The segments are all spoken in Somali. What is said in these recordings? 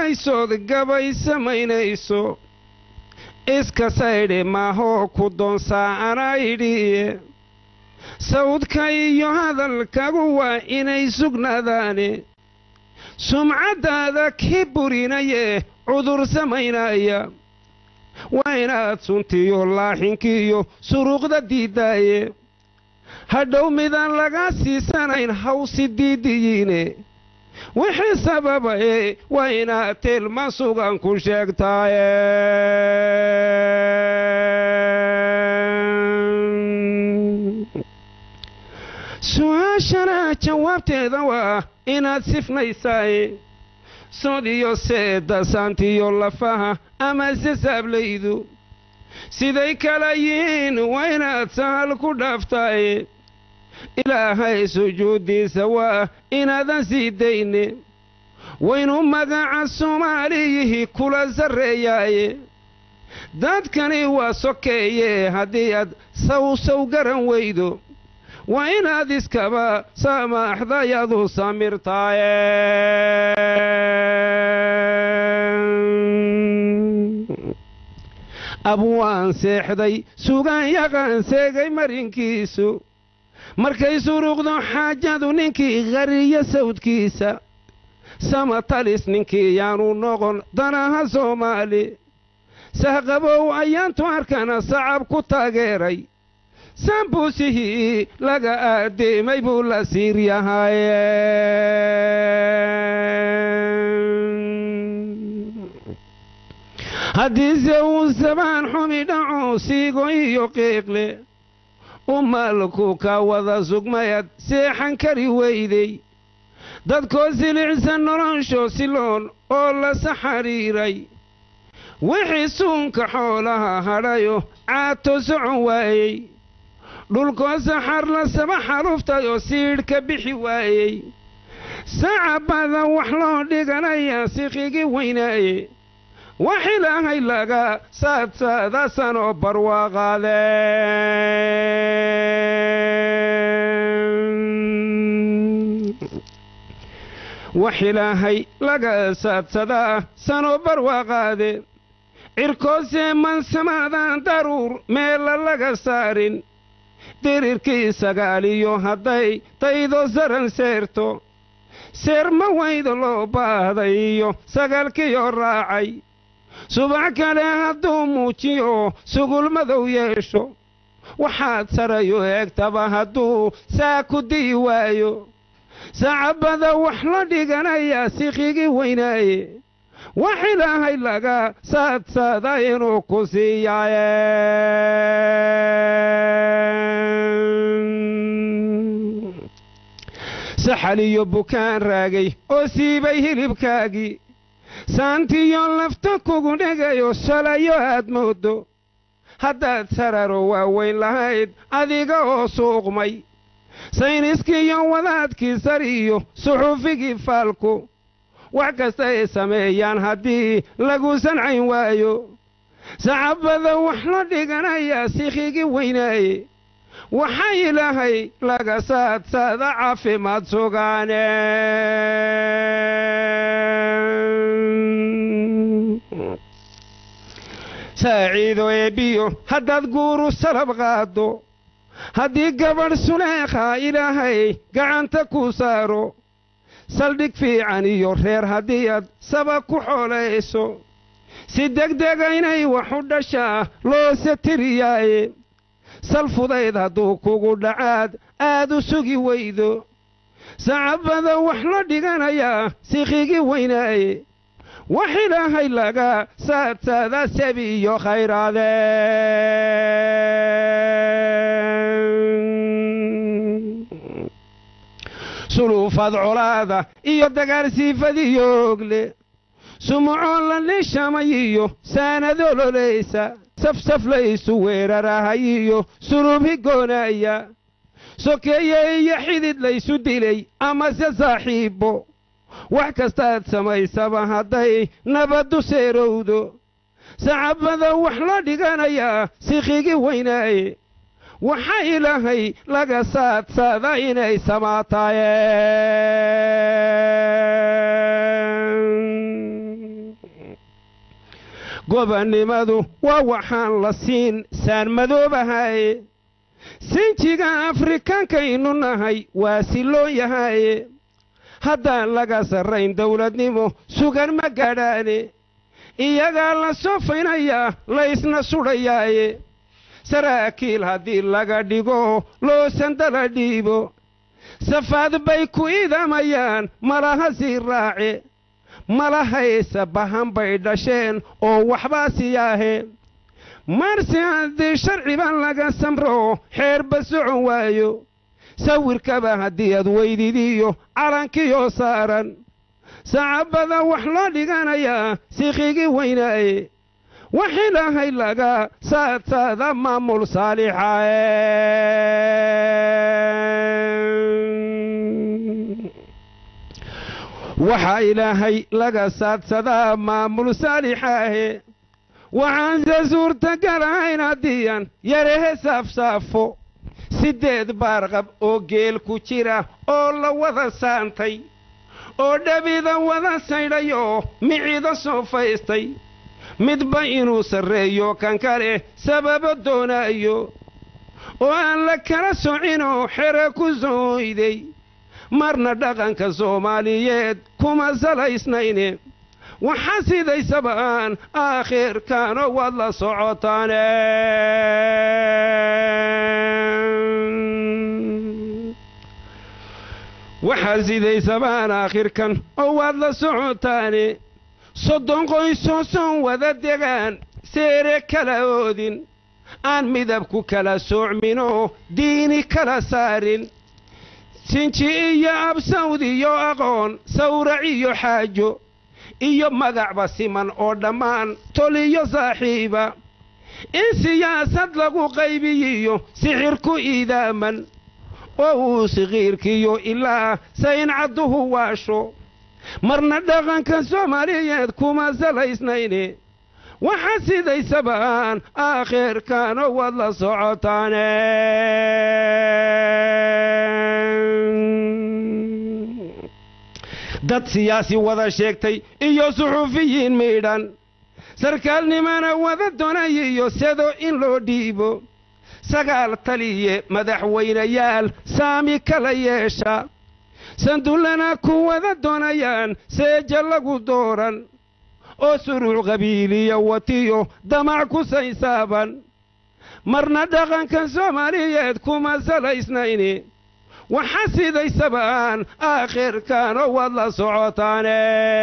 samaysood gabay samaynayso iska saydhe maahoo ku doonsaa anaa idhiye sawdka iyo hadalkagu waa inay sugnaadaane sumcaddaada ki burinaye cudur samaynaya waa inaad suntiyo laaxinkiiyo suruuqda diiddaaye hadhow midaan laga siisanayn hawsi diidiyiine wixii sababaye waa inaad tilma sugan ku sheegtaaye su-aashana jawaabteeda waa inaad sifnaysaaye sodiyo seeda saantiyo lafaha ama sasaablaydu siday kala yihiin waa inaad sahal ku dhaaftaaye ilaahay sujuuddiisa waa inaadan sii dayne waynu magaca soomaaliyihii kula sarreeyaaye dadkani waa sokeeye haddii aad sawsaw garan weydo waa inaad iskaba samaaxdayadu samirtaaye abwaan seexday sugaan yaqaan seegay marinkiisu markay suruuqdo xaajadu ninkii qariyo sawdkiisa samatalis ninkii yaanu noqon danaha soomaali sahqabow ayaantu arkana sacab ku taageeray sambuusihii laga aaddeemay buu la siir yahay haddiise uu sabaan xumi dhaco siigo iyo qiiqle umaalku ka wada sugmayad seexan kari weyday dadkoo silicsan nolosho siloon oo la saxariiray wixii suunka xoolaha hadhayo caato socon waayey dhulkoo saxar la saba xaruftayoo siidh ka bixi waayey sacabada wax loo dhiganayaa siqigi weynaaye wax ilaahay laga saadsaada sanoo barwaaqaadeen wax ilaahay laga saadsadaa sanoo barwaaqaade cirkoosee mansamaadaan daruur meella laga saarin dirirkii sagaaliyo hadday daydo saran seerto seerma weyda loo baahday iyo sagaalkiyo raacay subax kale hadduu muujiyo sugul madow yeesho waxaad sarayo eegtaba hadduu saa ku di'i waayo sacabada wax la dhiganayaa siqigi weynaaye wax ilaahay laga saadsada inuu ku siiyaaye saxal iyo bukaan raagay oo siibay hilibkaagii saantiyo lafta kugu dhegayo shalayo aad mooddo haddaad sararo waaweyn lahayd adiga oo suuqmay sayniskiiyo wadaadkii sariyo suxuufigii faalku wax kasta ay sameeyaan haddii lagu sancayn waayo sacabada wax la dhiganayaa sikhigi weynaaye waxaa ilaahay laga saadsada caafimaad sugaane saaciido eebbiyo haddaad guuru salab qaaddo haddii gabadh suleekha ilaahay gacanta ku saaro saldhig fiican iyo reer haddii aad saba ku xoolayso si degdega inay wax u dhashaa loose tiriyaaye sal fudayd hadduu kugu dhacaad aad u sugi weydo sacabada wax la dhiganayaa sikhigi weynaaye wax ilaahay laga saadsada sabi iyo khayraadeen suluufad colaada iyo dagaalsiifadiyo ogle sumucoo la nishamay iyo saanadololaysa safsaflaysu weerarahay iyo suluubhi goonaaya sokeeye iyo xidid laysu dilay amase saaxiibbo wax kastaad samaysaba hadday nabaddu seerowdo sacabada wax la dhiganayaa sikhigi weynaaye waxaa ilaahay laga saadsada inay samaataayeen gobannimadu waa waxaan la siin saan madoobahaye sinjiga afrikaankaynu nahay waa siloon yahaye haddaan laga sarrayn dawladnimo sugan ma gaadhaane iyagaa la soofaynayaa laysna sudhayaaye saraakiil haddii laga dhigo loosandala dhiibo safaad bay ku idamayaan malaha sii raace malahaysa bahan bay dhasheen oo waxbaa siyaahe marse haddii sharciba laga samro xeerba socon waayo sawirkaba haddii aad weydidiyo calankiyoo saaran sacabada wax loo dhiganayaa sikhigii weynaaye wax ilaahay laga saadsaada maamul saalixa waxaa ilaahay laga saadsadaa maamul saalixaahe waxaanse suurtagal ahayn haddiian yarehe saafsaafo siddeed baarqab oo geel ku jira oo la wada saantay oo dhabida wada saydhayoo micida soo faystay midba inuu sarreeyo kan kale sababo doonaayo oo aan la kala socinoo xere ku sooyday marna dhaqanka soomaaliyeed kuma salaysnayne waxaa sidaysaba aan aakhirkaano waad la socotaane waxaa sidaysabaan aakhirkan oo waad la socotaane soddon qoysoo soon wada degaan seere kala oodin aan midabku kala soocminoo diini kala saarin sinji iyo absawd iyo aqoon sawrac iyo xaajo iyo magacba siman oo dhammaan tol iyo saaxiiba in siyaasad lagu qaybiyiyo sixir ku iidaaman oo uu sikiirkiyo ilaa sayn cadduhu waasho marna dhaqanka soomaaliyeed kuma salaysnayne waxaa sidaysaba aan aakhirkaano waad la socotaane dad siyaasi wada sheegtay iyo suxuufiyiin miidhan sarkaalnimana wada donayiyo sedo in loo dhiibo sagaal taliye madaxweynayaal saami kala yeesha sandullana ku wada doonayaan seeja lagu dooran oo suruuc qabiiliya watiyo damac ku saysaaban marna dhaqanka soomaaliyeed kuma salaysnayne waxaa sidaysaba aan aakhirkaano waad la socotaane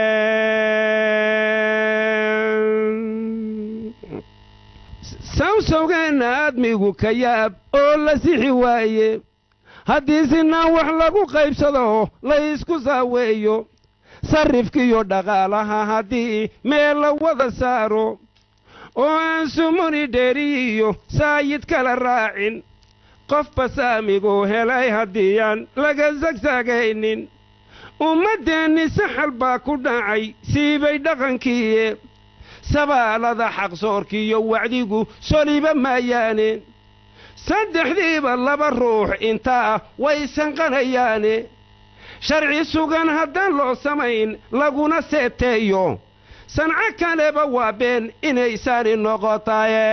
sawsawgeenna aadmigu ka yaab oo la sixi waaye haddii sinaa wax lagu qaybsado la ysku saaweeyo sarrifkiiyo dhaqaalaha haddii meel la wada saaro oo aan sumuni dheeriyiyo saayid kala raacin qofba saamiguu helay haddiiaan laga sagsaagaynin ummaddeenni saxal baa ku dhacay siibay dhaqankiiye sabaalada xaqsoorkiiyo wacdigu soliba maayaane saddexdiiba laba ruux intaa way sanqanayaane sharci sugan haddaan loo samayn laguna seeteeyo sanco kaleba waa been inaysaani noqotaye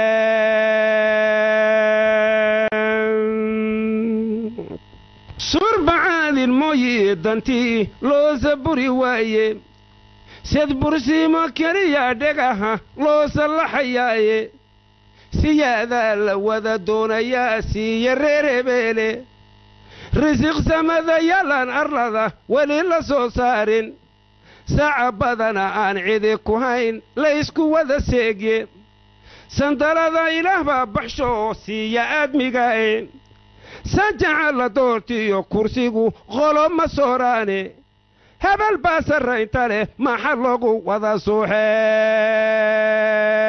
surbacaadin mooyi dantii loo saburi waaye sed bursiimo keliya dhegaha loo sallaxayaaye siyaadaa la wada doonayaa siiya reer hebeele risiq samada yalan arlada weli la soo saarin saca badana aan cidi ku hayn laysku wada seegye sandalada ilaah baa baxshoo siiya aadmigae sajaca la doortiyo kursigu qolo ma sooraane hebel baa sarraynta leh maxa lagu wada suuxee